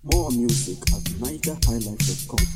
More music at nigerhighlife.com.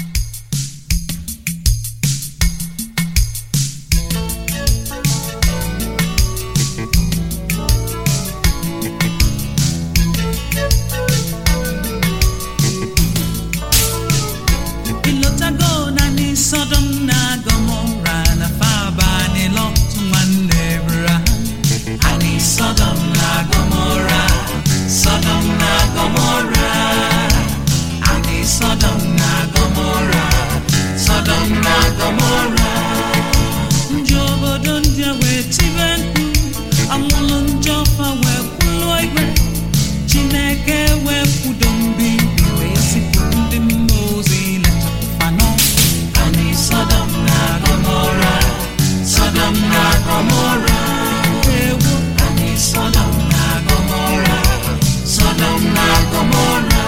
ịlọtago naanị sọdọm na gọmọra na faba n'ịlọtụ nwanne Abraham anyị sọdọm na gọmọra sọdọm na gọmọra anyị sọdọm na gọmọra sọdọm na gọmọra ndị obodo ndị a wee tibe mkpu anwụlụ ndị ọfa wee kwụlụọ igwe chineke wee kwudo mbibi wee zipụ ndị mmụọ ozi lechapụfa n'ọkụ anyị sọdọm na gọmọra sọdọm na gọmọra ewu anyị sọdọm na gọmọra sọdọm na gọmọra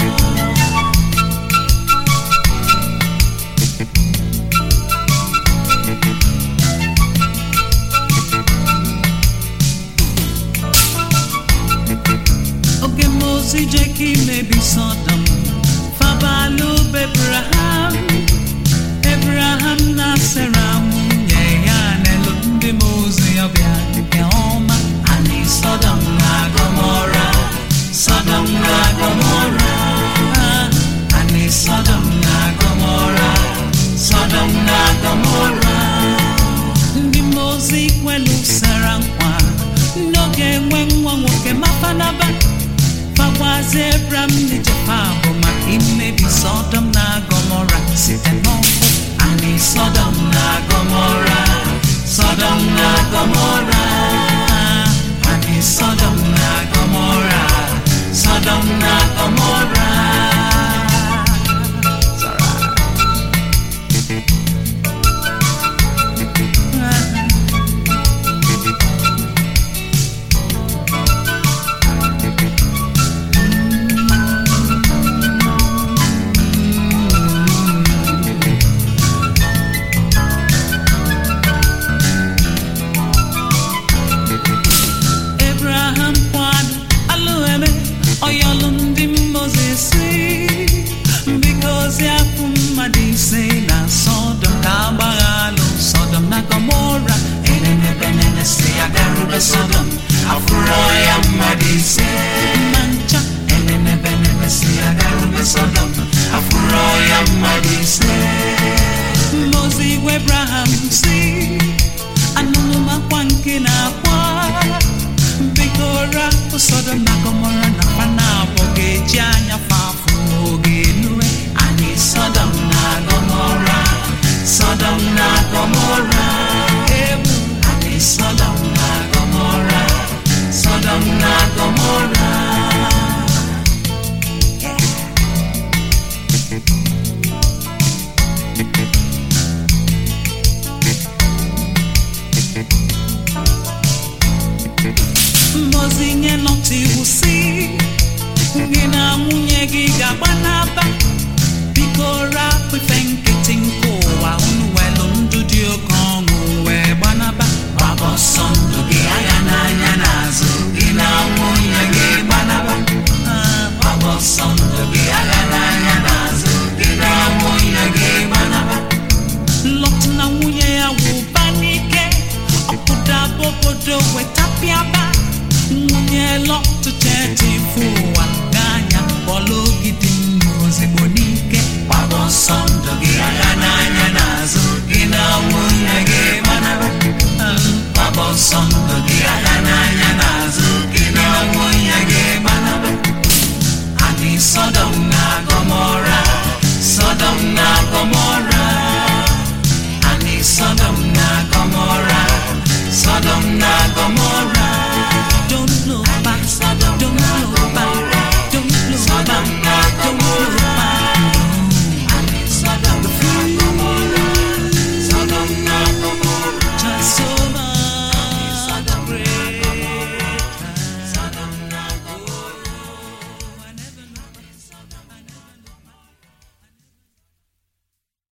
oge mozi je ka imebi sọdọm fabalụ bebraham ebraham na sera nwunye ya n'elu ndị mozi ọbịa nke ọma anyị sọdọm na gọmọra sọdọm na gọmọra anyị sọdọm na gọmọra sọdọm na gọmọra ndị mozi kwelu sara nkwa n'oge enwe nwa nwoke mafanaba fagwazi ebram n'ijepa bụ maka imebi sọdọm na gọmọra site n'ọkụ anyị sọdọm na gọmọra sọdọm na gọmọra anyị sọdọm na gọmọra sọdọm na gọmọra Abraham kwado alụgheme ọyọlụ ndị Mozis biko ozi afụ mmadụ ise na Sọdọm ka agbagha alụ Sọdọm na Gọmọra enenebenene si agarube Sọdọm afụrọ ya mmadụ ise ma ncha enenebenene si agarube Sọdọm afụrọ ya mmadụ ise Mozi gwa Abraham si anụnụmakwa nke na-akwa biko rapụ Sọdọm na Gọmọra na pana abụọ ga-eji anya fafụ n'oge enue anyị Sọdọm na Gọmọra Sọdọm na Gọmọra ewu anyị Sọdọm na Gọmọra Sọdọm na Gọmọra Ngozi nye Lọt iwu si gị na nwunye gị ga-agba n'aba biko rapụ ife nkịtị nke ụwa unu welụ ndụ dị oke ọṅụ wee gbanaba gbaba ọsọ ndụ gị agha n'anya n'azụ gị na nwunye gị gbanaba Ah, gbaba ọsọ ndụ gị agha n'anya n'azụ gị na nwunye gị gbanaba Lọt na nwunye ya wụba n'ike ọpụdaba obodo wetapịaba nwunye Lọt tetifu ụwa ga-anya bọọlụ ogidi nnu ozigbo n'ike gbaba ọsọ ndụ gị agha n'anya n'azụ gị na nwunye gị gbanaba gbaba ọsọ ndụ gị agha n'anya n'azụ gị na nwunye gị gbanaba anyị Sọdọm na Gọmọra Sọdọm na Gọmọra anyị Sọdọm na Gọmọra Sọdọm na Gọmọra